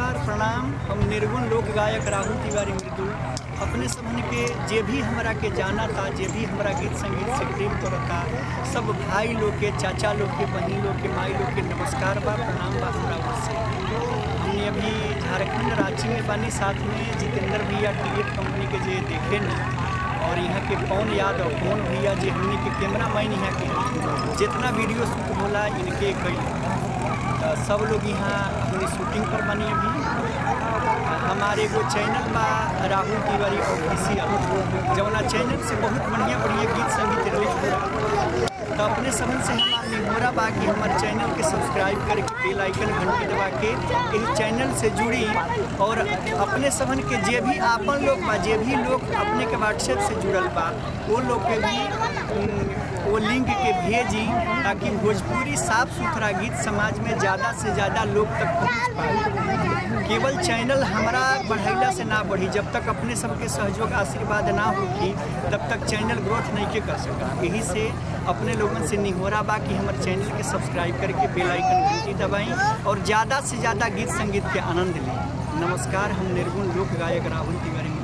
नमस्कार प्रणाम हम निर्गुण लोक गायक राहुल तिवारी मृदुल अपने सबन के जे भी हमरा के जाना था जे भी हमरा गीत संगीत से प्रेम करता सब भाई लोग के चाचा लोग के बहन लोग के माई लोग के नमस्कार बा प्रणाम बा हमरा ओर से हमने अभी झारखंड रांची में बानी साथ में जितेंद्र भैया टिकट कंपनी के जे देखे न और यहाँ के पवन यादव पवन भैया जे हमने के कैमरा मैन यहाँ के जितना वीडियो शूट होला इनके कई तो सब लोग यहाँ अपनी शूटिंग पर बनी अभी हमारे एगो चैनल बा राहुल तिवारी ऑफिशियल जवना चैनल से बहुत बढ़िया बढ़िया गीत संगीत रिलीज हो रहा तो अपने समझ से हमार निहोरा बा कि हमारे चैनल के सब्सक्राइब करके बेल आइकन घंटी दबा के इस चैनल से जुड़ी और अपने समझ के जे भी आपन लोग बा जे भी लोग अपने के व्हाट्सएप से जुड़ल बा वो लोग के भी उम, वो लिंक के भेजी ताकि भोजपुरी साफ सुथरा गीत समाज में ज़्यादा से ज़्यादा लोग तक पहुँच पाए केवल चैनल हमारा बढ़ैला से ना बढ़ी जब तक अपने सबके सहयोग आशीर्वाद ना होगी तब तक चैनल ग्रोथ नहीं के कर सका यही से अपने लोगों से निहोरा बा कि हमारे चैनल के सब्सक्राइब करके बेल आइकन घंटी दबाएं और ज़्यादा से ज़्यादा गीत संगीत के आनंद लें नमस्कार हम निर्गुण लोक गायक राहुल तिवारी